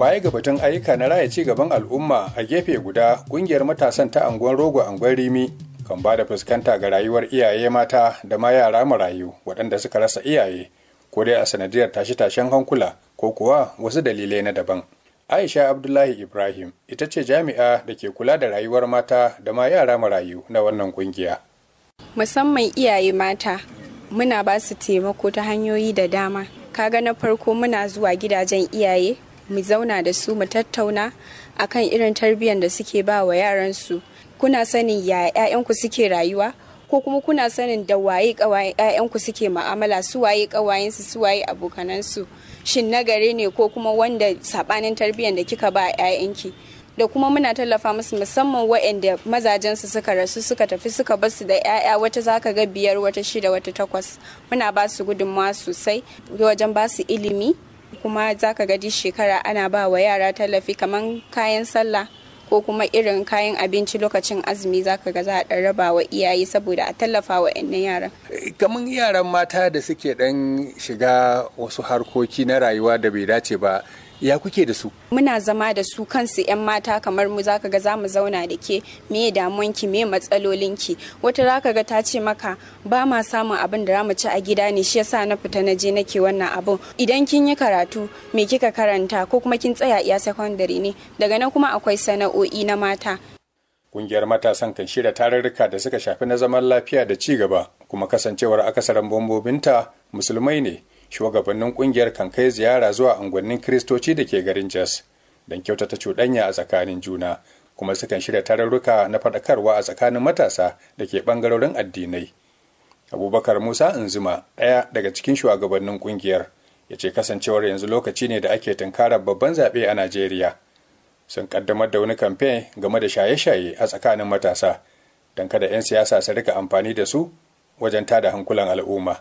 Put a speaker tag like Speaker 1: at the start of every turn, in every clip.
Speaker 1: baya ga batun ayyuka na raya ci gaban al'umma a gefe guda kungiyar matasan ta anguwan rogo anguwan rimi kan ba da fuskanta ga rayuwar iyaye mata da ma yara marayu waɗanda suka rasa iyaye ko dai a sanadiyar tashe-tashen hankula ko kuwa wasu dalilai na daban aisha abdullahi ibrahim ita ce jami'a da ke kula da rayuwar mata da ma yara marayu na wannan kungiya
Speaker 2: musamman iyaye mata muna ba su taimako ta hanyoyi da dama kaga na farko muna zuwa gidajen iyaye mu zauna da su mu tattauna akan irin tarbiyyar da suke ba wa yaransu kuna sanin ya 'ya'yanku suke rayuwa ko kuma kuna sanin da waye kawayen 'ya'yanku suke ma'amala su waye kawayensu su waye abokanansu shin nagare ne ko kuma wanda sabanin tarbiyyar da kika ba 'ya'yanki da kuma muna tallafa musu musamman waɗanda mazajensu suka rasu suka tafi suka basu da 'ya'ya wata zaka ga biyar wata shida wata takwas muna ba su gudunmawa sosai wajen ba su ilimi kuma zaka ga duk shekara ana ba wa yara tallafi kamar kayan sallah ko kuma irin kayan abinci lokacin azumi zaka ga za a ɗan raba wa iyaye saboda a tallafa wa yaran.
Speaker 1: kamar yaran mata da suke ɗan shiga wasu harkoki na rayuwa da bai dace ba ya kuke da su
Speaker 2: muna zama da su kansu 'yan mata kamar mu zaka ga za mu zauna da ke me damuwanki me matsalolinki wata zaka ga ta ce maka ba ma samun abin da mu ci a gida ne shi yasa na fita na je nake wannan abun idan kin yi karatu me kika karanta ko kuma kin tsaya iya secondary ne daga nan kuma akwai sana'o'i na mata
Speaker 1: Kungiyar matasan kan shirya tarurruka da suka shafi na zaman lafiya da ci gaba kuma kasancewar akasarin bombobinta musulmai ne shugabannin kungiyar kan kai ziyara zuwa unguwannin kiristoci da ke garin jos don kyautata cuɗanya a tsakanin juna kuma sukan shirya tarurruka na faɗakarwa a tsakanin matasa da ke ɓangarorin addinai abubakar musa inzuma ɗaya daga cikin shugabannin kungiyar ya ce kasancewar yanzu lokaci ne da ake tunkarar babban zaɓe a najeriya sun kaddamar da wani kamfe game da shaye-shaye a tsakanin matasa don kada 'yan siyasa su rika amfani da su wajen tada hankulan al'umma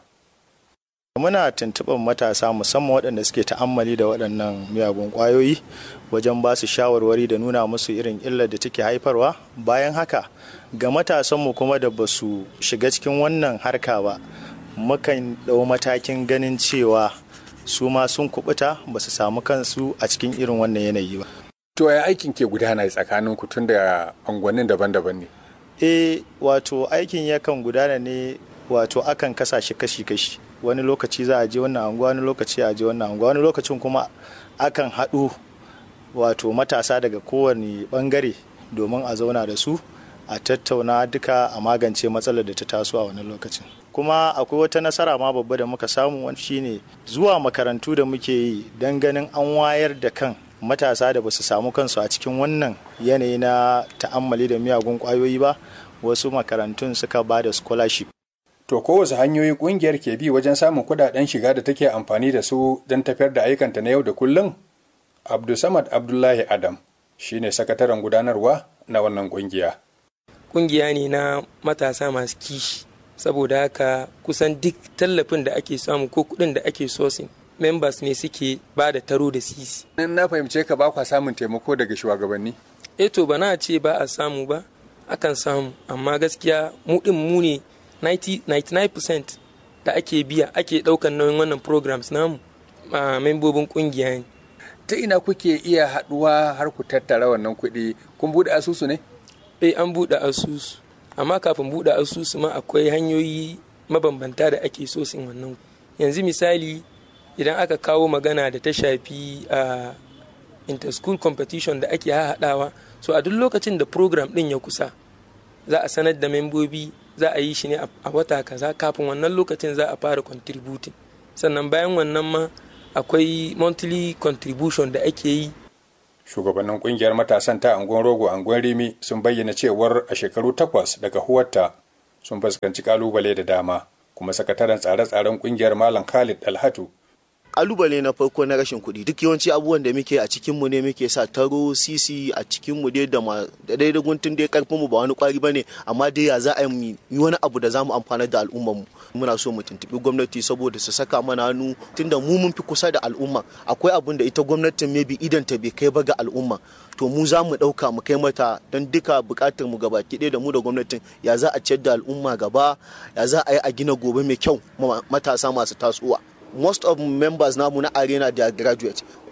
Speaker 3: muna tuntuɓar matasa musamman waɗanda suke ta'ammali da waɗannan miyagun ƙwayoyi wajen ba su shawarwari da nuna musu irin illar da take haifarwa bayan haka ga matasanmu kuma da ba su shiga cikin wannan harka ba mukan ɗau matakin ganin cewa su ma sun kubuta ba su samu kansu a cikin irin wannan yanayi ba
Speaker 1: to ya aikin ke gudana tsakanin ku tun da unguwannin daban-daban ne
Speaker 3: eh wato aikin yakan gudana ne wato akan kasa shi kashi-kashi wani lokaci za a je wannan anguwa wani lokaci a je wannan anguwa wani lokacin kuma akan haɗu wato matasa daga kowane ɓangare domin a zauna da su a tattauna duka a magance matsalar da ta taso a wani lokacin kuma akwai wata nasara ma babba da muka samu wani shine zuwa makarantu da muke yi don ganin an wayar da kan matasa da ba su samu kansu a cikin wannan yanayi na ta'ammali da miyagun kwayoyi ba wasu makarantun suka ba da scholarship
Speaker 1: To kowace hanyoyi kungiyar ke bi wajen samun kudaden shiga da take amfani da su don tafiyar da ayyukanta na yau da kullum? Abdulsamad Abdullahi Adam shine sakataren gudanarwa na wannan kungiya.
Speaker 4: Kungiya ne na matasa masu kishi, saboda haka kusan duk tallafin da ake samu ko kudin da ake sosin members ne suke ba da taro da sisi.
Speaker 1: Na fahimce ka ba kwa samun taimako daga shugabanni?
Speaker 4: Eto ba na ce ba a samu ba, akan samu, amma gaskiya mu din mu ne 99% da ake biya ake daukan nauyin wannan programs namu a membobin kungiya ne.
Speaker 1: Ta ina kuke iya haduwa har ku tattara wannan kuɗi kun buɗe asusu ne?
Speaker 4: Eh an buɗe asusu amma kafin buɗe asusu ma akwai hanyoyi mabambanta da ake so sin wannan yanzu misali idan aka kawo magana da ta shafi a inter-school competition da ake haɗawa so a duk lokacin da program ɗin ya kusa za a sanar da membobi za a yi shi ne a wata kaza kafin wannan lokacin za a fara contributing sannan bayan wannan ma akwai monthly contribution da ake yi
Speaker 1: shugabannin kungiyar matasan ta angon rogo angon rimi sun bayyana cewar a shekaru takwas daga huwarta sun fuskanci kalubale da dama kuma sakataren tsare-tsaren kungiyar malam khalid alhatu
Speaker 5: kalubale na farko na rashin kuɗi duk yawanci abubuwan da muke a cikin mu ne muke sa taro sisi a cikin mu dai da da dai da guntun dai karfin mu ba wani kwari bane amma dai ya za a yi wani abu da za mu amfana da al'ummar mu muna so mu tuntubi gwamnati saboda su saka mana hannu tunda mu mun fi kusa da al'umma akwai abun da ita gwamnatin maybe idan ta bai kai ba ga al'umma to mu za mu ɗauka mu kai mata don duka buƙatar mu gaba ɗaya da mu da gwamnatin ya za a ciyar da al'umma gaba ya za a yi a gina gobe mai kyau matasa masu tasowa most of members namu na arena they are graduate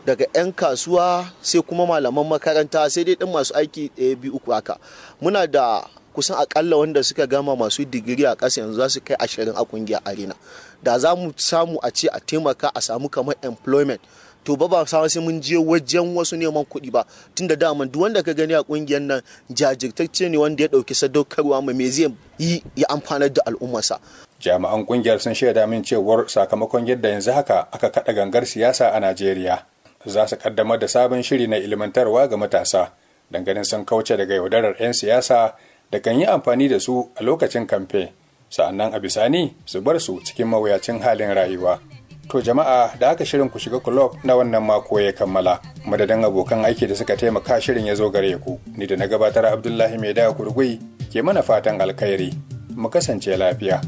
Speaker 5: daga 'yan kasuwa sai kuma malaman makaranta sai dai ɗin masu aiki ɗaya biyu uku haka muna da kusan akalla wanda suka gama masu digiri a ƙasa yanzu za su kai ashirin a ƙungiyar arena da za mu samu a ce a taimaka a samu kamar employment to ba ba sai mun je wajen wasu neman kuɗi ba tunda dama duk wanda ka gani a ƙungiyar nan jajirtacce ne wanda ya ɗauki sadaukarwa mai me zai yi ya amfanar da al'ummarsa
Speaker 1: jami'an kungiyar sun shaida min cewar sakamakon yadda yanzu haka aka kada gangar siyasa a najeriya za su kaddamar da sabon shiri na ilmantarwa ga matasa ganin sun kauce daga yaudarar 'yan siyasa da kan yi amfani da su a lokacin kamfe sa'annan a bisani su bar su cikin mawuyacin halin rayuwa to jama'a da aka shirin ku shiga kulob na wannan mako ya kammala madadin abokan aiki da suka taimaka shirin ya zo gare ku ni da na gabatar abdullahi mai da kurgui ke mana fatan alkhairi mu kasance lafiya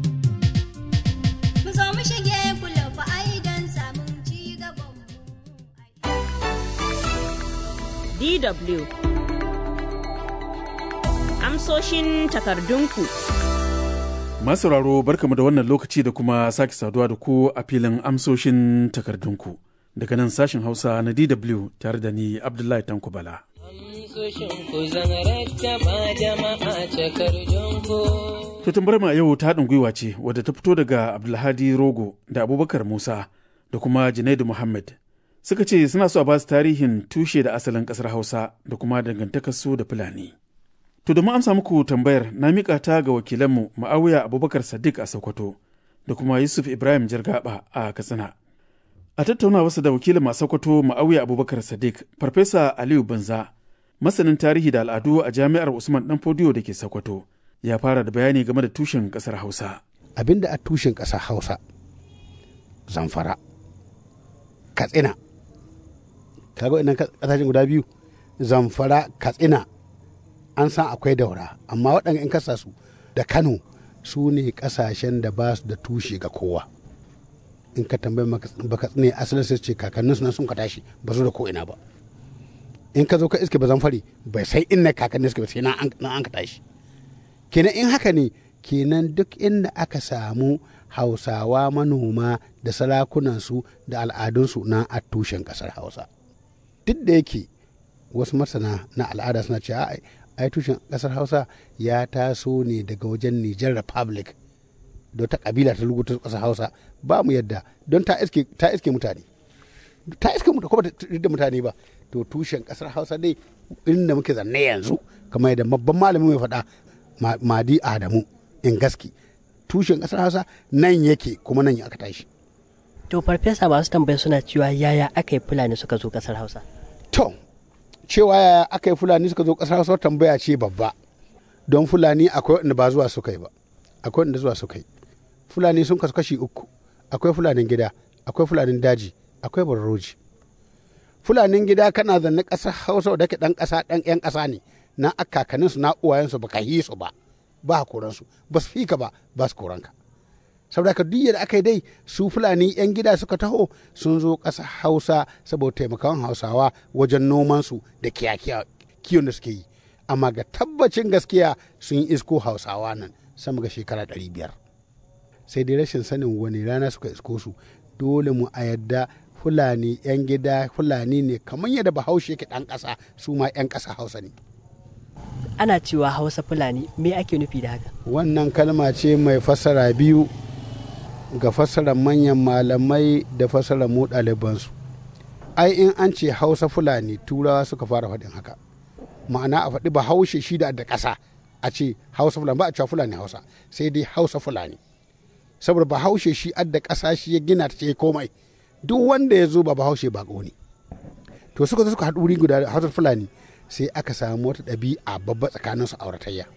Speaker 6: DW Amsoshin takardunku
Speaker 7: Masauraro barkamu da wannan lokaci da kuma sake saduwa da ku a filin amsoshin takardunku daga nan sashen Hausa na DW tare da ni Abdullahi Tanko Bala. To tambar ma yau ta haɗin gwiwa ce wadda ta fito daga Abdulhadi Rogo da Abubakar Musa da kuma Junaidu Muhammad suka ce suna so a ba su tarihin tushe da asalin ƙasar Hausa da kuma dangantakarsu da Fulani. To domin amsa muku tambayar na miƙa ta ga wakilanmu Ma'awiya Abubakar Sadiq a Sokoto da kuma Yusuf Ibrahim Jargaba a Katsina. A tattauna wasu da wakilin a Sokoto Ma'awiya Abubakar Sadiq, Farfesa Aliyu Banza, masanin tarihi da al'adu a Jami'ar Usman Dan Fodiyo da ke Sokoto, ya fara da bayani game da tushen ƙasar Hausa.
Speaker 8: Abinda a tushen ƙasar Hausa, Zamfara, Katsina, kaga inan kasashen guda biyu zamfara katsina an san akwai daura amma waɗanda in kasa su da kano su ne kasashen da ba su da tushe ga kowa in ka tambayi baka tsine asalin sai ce kakannin su nan sun ka tashi ba su da ko ina ba in ka zo ka iske ba zamfari bai sai inna kakannin suke ba sai na an ka tashi kenan in haka ne kenan duk inda aka samu hausawa manoma da sarakunansu da al'adunsu na a tushen ƙasar hausa duk da yake wasu masana na al'ada suna cewa ai tushen kasar hausa ya taso ne daga wajen niger republic da ta kabila ta rubuta kasar hausa ba mu yadda don ta iske ta iske mutane ta iske mutane kuma da mutane ba to tushen kasar hausa dai inda muke zanne yanzu kamar yadda babban malami mai faɗa madi adamu in gaski tushen kasar hausa nan yake kuma nan aka tashi
Speaker 9: to farfesa masu tambaya suna cewa yaya aka yi fulani suka zo kasar hausa
Speaker 8: To, cewa yaya aka yi Fulani suka zo ƙasar Hausa tambaya ce babba. Don Fulani akwai wanda ba zuwa suka yi ba, akwai wanda zuwa suka yi. Fulani sun kasu kashi uku, akwai Fulanin gida, akwai Fulanin daji, akwai barroji. Fulanin gida kana zanne ƙasar Hausa da ke ɗan ƙasa ɗan ƴan ƙasa ne, na akakaninsu na uwayensu ba ka yi su ba, ba koransu, ba su fika ba, ba su koranka. saboda ka duk da aka yi dai su fulani 'yan gida suka taho sun zo ƙasa hausa saboda taimakon hausawa wajen nomansu da kiyon da suke yi amma ga tabbacin gaskiya sun yi isko hausawa nan sama ga shekara 500 sai dai rashin sanin wani rana suka isko su dole mu a yadda fulani 'yan gida fulani ne kamar yadda bahaushe ke ɗan ƙasa su ma 'yan ƙasa hausa ne
Speaker 9: ana cewa hausa fulani me ake nufi da haka
Speaker 8: wannan kalma ce mai fassara biyu ga fassarar manyan malamai da fassarar mu ɗalibansu ai in an ce hausa fulani turawa suka fara faɗin haka ma'ana a faɗi ba haushe shi da da ƙasa a ce hausa fulani ba a cewa fulani hausa sai dai hausa fulani saboda ba haushe shi adda ƙasa shi ya gina ta ce komai duk wanda ya zo ba ba haushe ba ne to suka zo suka haɗu wuri guda hausa fulani sai aka samu wata ɗabi'a babba tsakanin su auratayya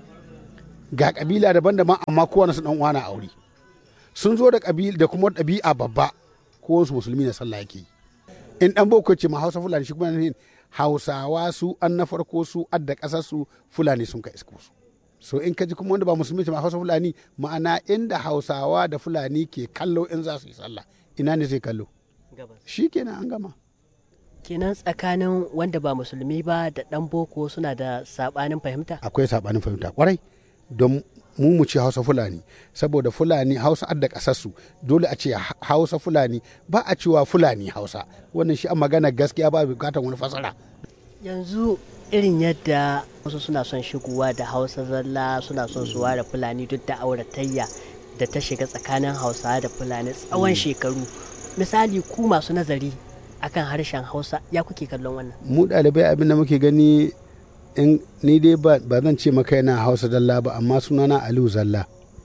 Speaker 8: ga ƙabila daban-daban amma kowane su ɗan uwa na aure sun zo da ƙabila da kuma ɗabi'a babba kowansu musulmi na sallah yake yi in ɗan boko ce ma hausa fulani shi kuma ne hausawa su an na farko su adda ƙasar su fulani sun ka isko su so in ka ji kuma wanda ba musulmi ce ma hausa fulani ma'ana inda hausawa da fulani ke kallo in za su yi sallah ina ne zai kallo shi kenan an gama
Speaker 9: kenan tsakanin wanda ba musulmi ba da ɗan boko suna da saɓanin fahimta
Speaker 8: akwai saɓanin fahimta kwarai don mu mu ce hausa fulani saboda fulani hausa adda kasarsu dole a ce hausa fulani ba a cewa fulani hausa wannan shi a magana gaskiya ba bukatar wani fasara
Speaker 9: yanzu irin yadda wasu suna son shigowa da hausa zalla suna son su ware fulani duk da auratayya da ta shiga tsakanin hausa da fulani tsawon shekaru misali ku masu nazari akan harshen hausa ya kuke kallon wannan
Speaker 8: mu ɗalibai abin da muke gani in ni dai ba zan ce maka yana hausa zalla ba amma sunana aliyu zalla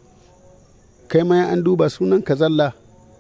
Speaker 8: kai ma an duba sunan ka zalla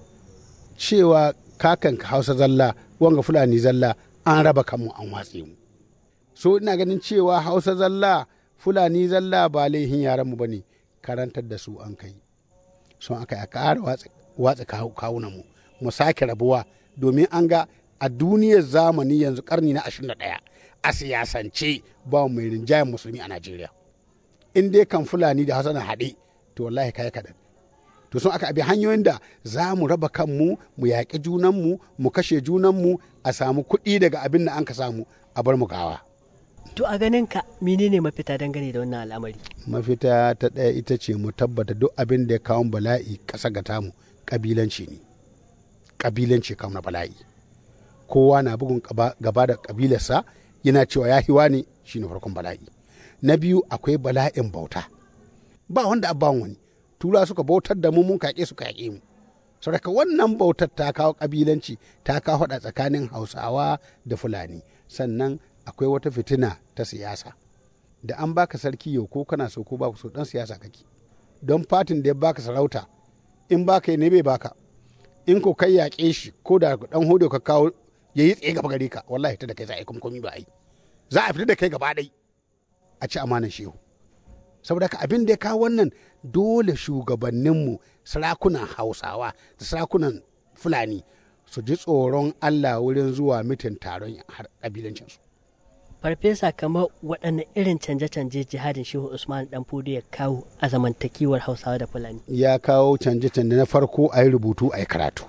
Speaker 8: cewa kakan ka hausa zalla wanga fulani zalla an raba kanmu an watse mu so ina ganin cewa hausa zalla fulani zalla ba laihin yaran mu bane karantar da su an kai son aka ya ƙara watsa kawunan mu mu sake rabuwa domin an ga a duniyar zamani yanzu karni na 21 a siyasance ba mai rinjayen musulmi a Najeriya. In dai kan Fulani da Hausa na haɗe, to wallahi kai kaɗan. To sun aka abi hanyoyin da za mu raba kanmu, mu yaƙi junanmu, mu kashe junanmu, a samu kuɗi daga abin da an ka samu a bar mu gawa.
Speaker 9: To a ganin ka menene mafita dangane da wannan al'amari?
Speaker 8: Mafita ta ɗaya ita ce mu tabbata duk abin da ya kawo bala'i ƙasa ga tamu ƙabilanci ne. Ƙabilanci kawo na bala'i. Kowa na bugun gaba da ƙabilarsa yana cewa ya hiwa ne shi ne farkon bala'i na biyu akwai bala'in bauta ba wanda abban wani tura suka bautar da mu mun kaƙe su kaƙe mu saboda wannan bautar ta kawo ƙabilanci ta kawo haɗa tsakanin hausawa da fulani sannan akwai wata fitina ta siyasa da an baka sarki yau ko kana so ko ba so dan siyasa kake don fatin da ya baka sarauta in baka ne bai baka in ko kai yaƙe shi ko da dan hodo ka kawo ya yi tsaye gaba gare ka wallahi ta da kai za a yi kuma komi ba a yi za a fita da kai gaba ɗai a ci amanan shehu saboda ka abin da ya kawo wannan dole shugabanninmu sarakunan hausawa da sarakunan fulani su ji tsoron allah wurin zuwa mitin taron ƙabilancinsu
Speaker 9: farfesa kamar waɗanne irin canje-canje jihadin shehu usman dan fudu ya kawo a zamantakewar hausawa da fulani
Speaker 8: ya kawo canje-canje na farko a yi rubutu a yi karatu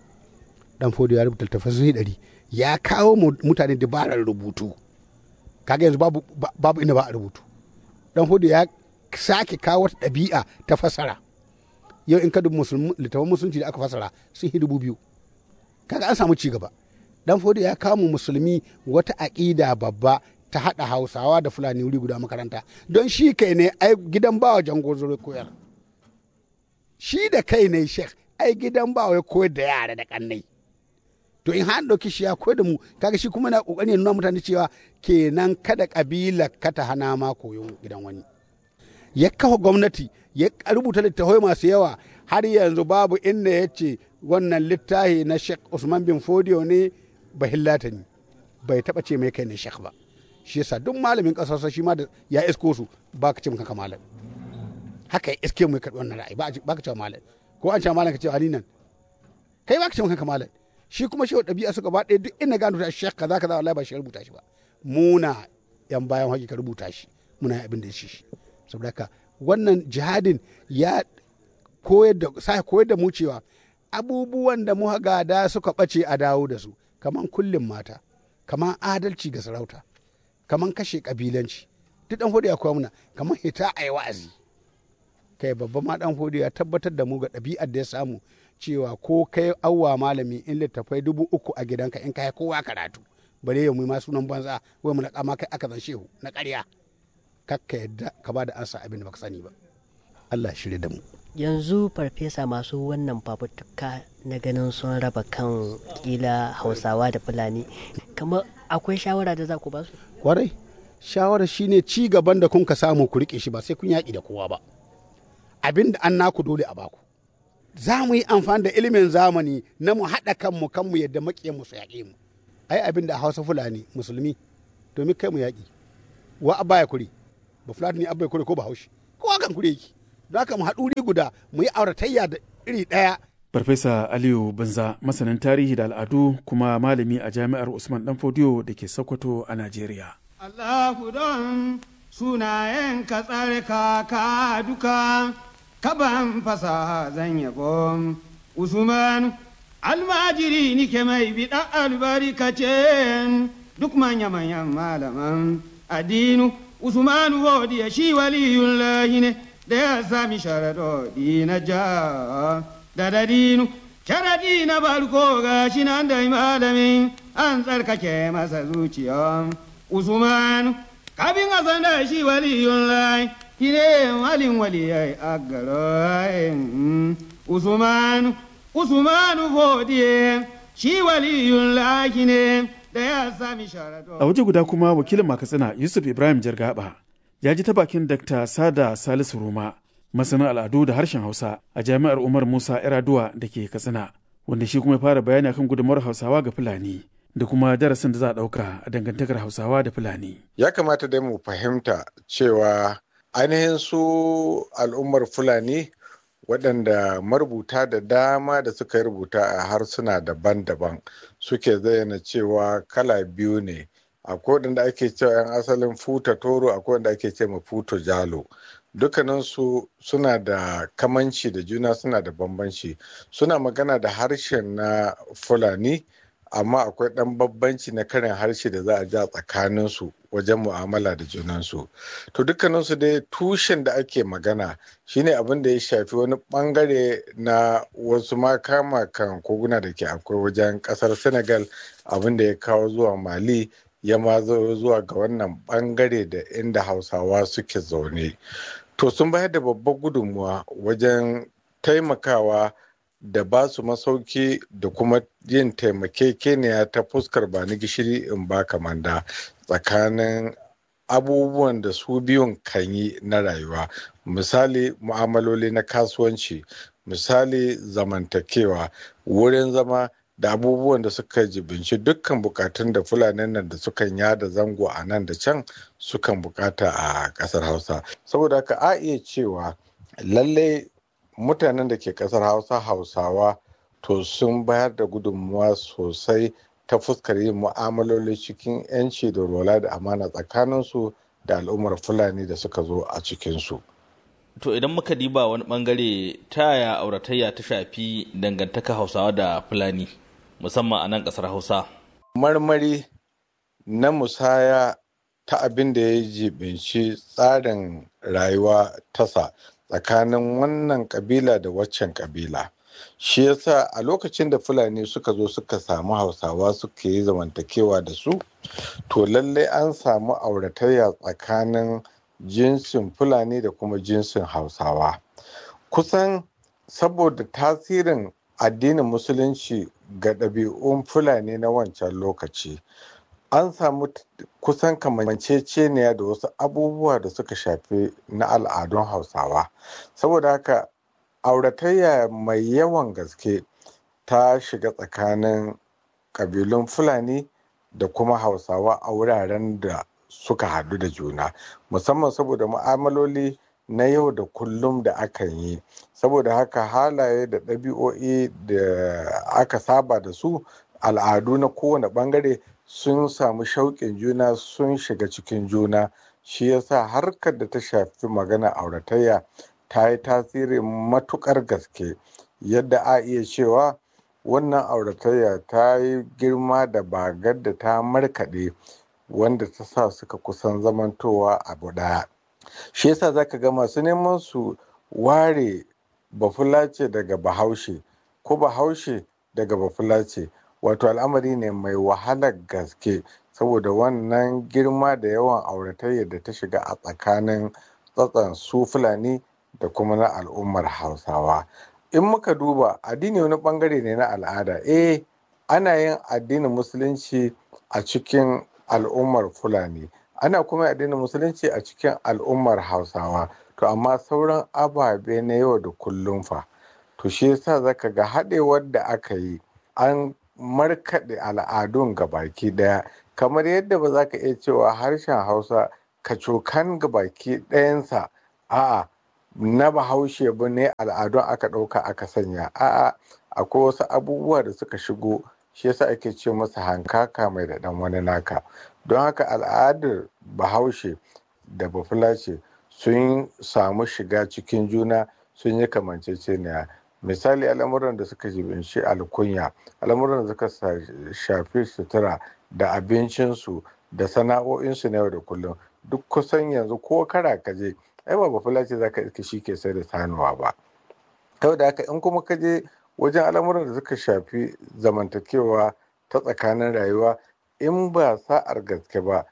Speaker 8: dan fudu ya rubuta tafasiri ɗari ya kawo mutane dabarar rubutu kaga yanzu babu, babu inda ba a rubutu dan hudu ya sake kawo wata ɗabi'a ta fasara yau in ka dubi littafin musulunci da aka fasara sun yi dubu biyu kaga an samu cigaba dan hudu ya kawo mu musulmi wata aƙida babba ta haɗa hausawa da fulani wuri guda makaranta don shi kai ne ai gidan bawa jango zure koyar shi da kai ne shek ai gidan bawa ya koyar da yara da kannai to in har ɗauki shi ya koyar da mu kaga shi kuma na ƙoƙari ya nuna mutane cewa kenan kada ƙabila ka ta hana ma koyon gidan wani ya kafa gwamnati ya rubuta littafai masu yawa har yanzu babu inda ya ce wannan littafi na Sheikh Usman bin Fodio ne bahillata ne bai taɓa ce mai kai ne Sheikh ba shi yasa duk malamin ƙasarsa shi ma da ya isko su ba ka ce mun kanka malam haka ya iske mu karɓi wannan ra'ayi ba ka ce malam ko an ce malam ka ce ali nan kai ba ka ce mun kanka malam shi kuma shi ɗabi'a suka ba ɗaya duk ina gano ta shek kaza kaza wallahi ba shi rubuta shi ba muna yan bayan haƙi ka rubuta shi muna abin da shi saboda haka wannan jihadin ya koyar da sa koyar da mu cewa abubuwan da mu gada suka ɓace a dawo da su kaman kullum mata kaman adalci ga sarauta kaman kashe kabilanci duk dan hudu ya koya muna kaman hita a yi wa'azi kai babban ma dan hudu ya tabbatar da mu ga ɗabi'ar da ya samu cewa ko kai awwa malami in littafai dubu uku a gidanka in kai kowa karatu bare ya mu ma sunan banza wai mu na kama kai aka zan shehu na ƙarya kakka yadda ka ba da ansa abin da baka sani ba Allah shirye da mu
Speaker 9: yanzu farfesa masu wannan fafutuka na ganin sun raba kan kila hausawa da fulani kamar akwai shawara da za ku ba su
Speaker 8: kwarai shawara shine ci gaban da kun ka samu ku rike shi ba sai kun yaƙi da kowa ba abin da an naku dole a baku za mu yi amfani da ilimin zamani na mu haɗa kanmu kanmu yadda maƙiyan mu su yaƙe mu ai abin da hausa fulani musulmi domin kai mu yaƙi wa abba ya kuri ba fulani ne abba ya kuri ko ba haushi kowa kan kuri yake don haka mu haɗu guda mu yi auratayya da iri ɗaya
Speaker 7: Farfesa Aliyu Banza masanin tarihi da al'adu kuma malami a jami'ar Usman Danfodiyo da ke Sokoto a Najeriya.
Speaker 10: Allahu don sunayen ka tsare ka duka kaban fasaha zan yabo Usman almajiri nike mai biɗa albarkacin duk manya-manyan malaman addinu Usman wodiya shi waliyullahi ne da ya sami sharaɗoɗi na ja da dadinu sharaɗi na farko ga shi nan da malamin an tsarkake masa zuciya usman kafin a san da shi waliyun lai shi ne walin waliyai a garin usman usman fodiye shi waliyun lai ne da ya sami sharaɗoɗi
Speaker 7: A waje guda kuma wakilin Makatsina Yusuf Ibrahim Jargaba ya ji ta bakin Dr. Sada Salisu Ruma, masanin al'adu da harshen Hausa a Jami'ar Umar Musa Yaraduwa da ke Katsina, wanda shi kuma ya fara bayani akan gudunmawar Hausawa ga Fulani da kuma darasin da za a ɗauka a dangantakar Hausawa da Fulani.
Speaker 11: ya kamata dai mu fahimta cewa ainihin su al'ummar fulani waɗanda marubuta da dama da suka yi rubuta a harsuna daban-daban suke zayyana cewa kala biyu ne akwai waɗanda ake cewa 'yan asalin futa toro akwai wanda ake ce ma futo jalo dukkaninsu suna da kamanci da juna suna da bambanci suna magana da harshen na fulani amma akwai ɗan bambanci na karin harshe da za a ja tsakaninsu wajen mu'amala da junansu to dukkaninsu dai tushen da ake magana shine abin da ya shafi wani bangare na wasu makama kan koguna da ke akwai wajen kasar senegal abin da ya kawo zuwa mali ya ma zo zuwa ga wannan bangare da inda hausawa suke zaune to sun bayar da babbar gudunmuwa wajen taimakawa da ba su masauki da kuma yin taimakekeniya ta fuskar ba ni gishiri in ba kamanda tsakanin abubuwan da su biyun kan yi na rayuwa misali mu'amaloli na kasuwanci misali zamantakewa wurin zama da abubuwan da suka jibinci dukkan bukatun da fulanin nan da sukan yada zango a nan da can sukan bukata a kasar hausa saboda haka a iya cewa lallai mutanen da ke kasar hausa hausawa to sun bayar da gudunmuwa sosai ta fuskar yin mu'amaloli cikin 'yanci da rola da amana tsakaninsu da al'ummar fulani da suka zo a cikinsu
Speaker 12: To idan muka diba wani bangare ta yaya auratayya ta shafi dangantaka hausawa da fulani musamman a nan kasar hausa
Speaker 11: marmari na musaya ta abin da ya jibinci tsarin rayuwa tasa tsakanin wannan kabila da waccan kabila shi yasa a lokacin da fulani suka zo suka samu hausawa suka yi zamantakewa da su to lallai an samu auratayya tsakanin jinsin fulani da kuma jinsin hausawa kusan saboda tasirin addinin musulunci ga ɗabi'un fulani na wancan lokaci an samu kusan kamanceceniya da wasu abubuwa da suka shafi na al'adun hausawa saboda haka auratayya mai yawan gaske ta shiga tsakanin ƙabilun fulani da kuma hausawa a wuraren da suka hadu da juna musamman saboda mu'amaloli na yau da kullum da akan yi saboda haka halaye da ɗabi'o'i da aka saba da su al'adu na kowane ɓangare sun samu shauƙin juna sun shiga cikin juna shi yasa harkar da ta shafi magana auratayya ta yi tasiri matuƙar gaske yadda a iya cewa wannan auratayya ta yi girma da bagar da ta markaɗe wanda ta sa suka kusan zamantowa abu ɗaya shi yasa zaka ga masu neman su ware bafulace daga bahaushe ko bahaushe daga bafulace wato al'amari ne mai wahalar gaske saboda wannan girma da yawan auratayya da ta shiga a tsakanin tsatsan su fulani da kuma na al'ummar hausawa in muka duba addini wani bangare ne na al'ada eh ana yin addinin musulunci a cikin al'ummar fulani ana kuma addinin musulunci a cikin al'ummar hausawa to amma sauran ababe na yau da kullum fa to shi yasa zaka ga haɗewar da aka yi an markaɗe al'adun gabaki ɗaya kamar yadda ba za ka iya cewa harshen hausa kacokan gabaki ɗayansa a'a na bahaushe ba ne al'adun aka ɗauka aka sanya a'a akwai wasu abubuwa da suka shigo shi yasa ake ce masa hankaka mai da ɗan wani naka don haka al'adar bahaushe da bafulace sun samu shiga cikin juna sun yi kamanceceniya misali al'amuran da suka jibinci alkunya al'amuran da suka shafi sutura da abincinsu da sana'o'insu na yau da kullum duk kusan yanzu ko kara kaje ai ba bafulace za ka iske shi ke sai da sanuwa ba da haka in kuma ka je wajen al'amuran da suka shafi zamantakewa ta tsakanin rayuwa in ba sa'ar gaske ba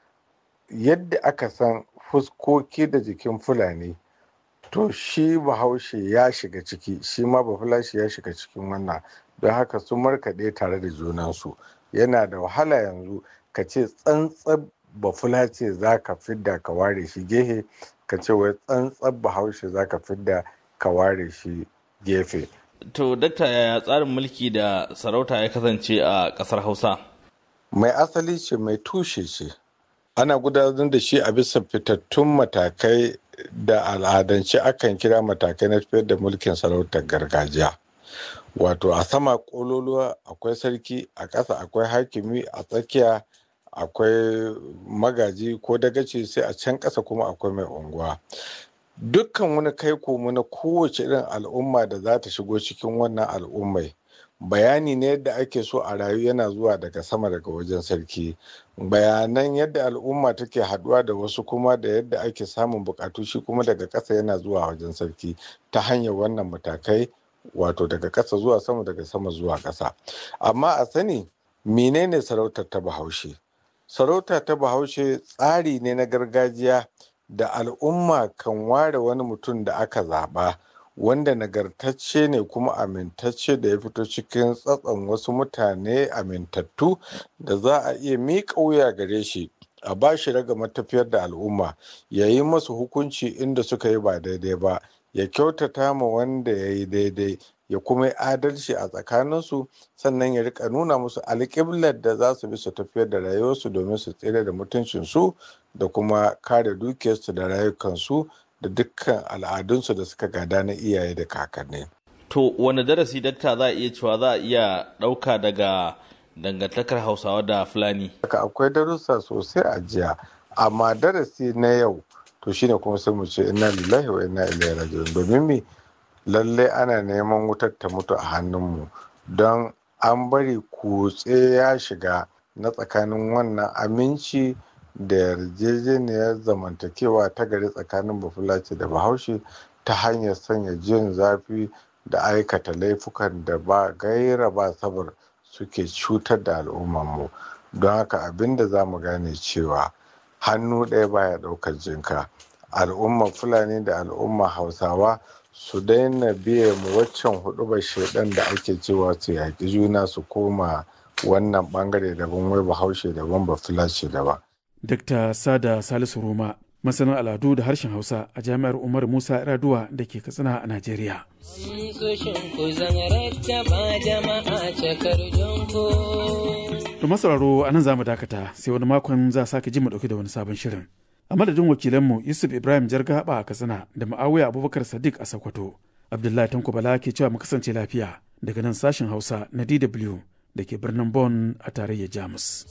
Speaker 11: yadda aka san fuskoki da jikin fulani to shi bahaushe ya shiga ciki shi ma bafulashi ya shiga cikin wannan don haka sun markaɗe tare da junansu yana da wahala yanzu ka ce tsantsan bafulace za ka fidda ka ware shi gehe ka ce wai tsantsan bahaushe za ka fidda ka ware shi gefe
Speaker 12: to dakta yaya tsarin mulki da sarauta ya kasance a ƙasar hausa
Speaker 11: mai asali ce mai tushe ce ana gudanar da shi a bisa fitattun matakai da al'adance akan kira matakai na tafiyar da mulkin sarautar gargajiya wato a sama kololuwa akwai sarki a ƙasa akwai hakimi a tsakiya akwai magaji ko dagaci sai a can ƙasa kuma akwai mai unguwa dukkan wani kai komo na kowace irin al'umma da za ta shigo cikin wannan al'ummai bayani ne yadda ake so a rayu yana zuwa daga sama daga wajen sarki bayanan yadda al'umma take haduwa da wasu kuma da yadda ake samun bukatu shi kuma daga ƙasa yana zuwa wajen sarki ta hanyar wannan matakai wato daga ƙasa zuwa sama daga sama zuwa ƙasa amma a sani menene sarautar ta bahaushe sarauta ta bahaushe tsari ne na gargajiya da al'umma kan ware wani mutum da aka zaɓa wanda nagartacce ne kuma amintacce da ya fito cikin tsatson wasu mutane amintattu da za a iya miƙa wuya gare shi a ba shi raga matafiyar da al'umma ya yi masu hukunci inda suka yi ba daidai ba ya kyautata ma wanda ya yi daidai ya kuma yi adalci a tsakaninsu sannan ya rika nuna musu alƙiblar da za su bi su tafiyar da rayuwarsu domin su tsere da mutuncinsu da kuma kare dukiyarsu da rayukansu da dukkan al'adunsu da suka gada na iyaye da kakanni.
Speaker 12: To wani darasi dakta za a iya cewa za a iya ɗauka daga dangantakar hausawa da fulani?
Speaker 11: Akwai darussa sosai a jiya amma darasi na yau to shine kuma sai mu ce inna lillahi wa inna ilaihi raji'un domin me lalle ana neman wutar ta mutu a hannunmu don an bari kutse ya shiga na tsakanin wannan aminci da yarjejeniyar zamantakewa ta gari tsakanin bafulace da bahaushe ta hanyar sanya jin zafi da aikata laifukan da ba gaira ba sabar suke cutar da al'ummarmu don haka abin da za mu gane cewa hannu ɗaya baya ɗaukar jinka al'ummar fulani da al'ummar hausawa su daina biye mu waccan hudu shaidan da ake cewa su yaƙi juna su koma wannan bangare daban wai bahaushe daban ba fulace daban
Speaker 7: Dr. Sada Salisu Roma, masanin al'adu da harshen Hausa a Jami'ar Umar Musa Iraduwa da ke Katsina a Najeriya. Da masauraro a nan za mu dakata sai wani makon za sake ji mu ɗauki da wani sabon shirin. A madadin wakilanmu Yusuf Ibrahim Jargaba a Katsina da Ma'awiya Abubakar Sadiq a Sokoto. Abdullahi Tanko Bala ke cewa mu kasance lafiya daga nan sashen Hausa na DW. da ke birnin Bonn a tarayyar Jamus.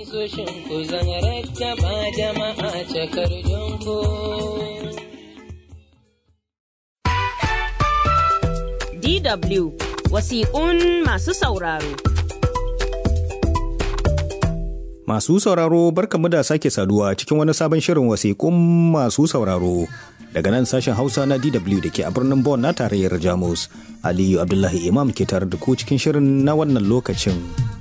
Speaker 6: DW wasiƙun masu sauraro.
Speaker 13: Masu sauraro barkamu da sake saduwa cikin wani sabon shirin wasiƙun masu sauraro. Daga nan sashen Hausa na DW da ke a birnin Bonn na tarayyar Jamus. Aliyu Abdullahi Imam ke tare da ku cikin shirin na wannan lokacin.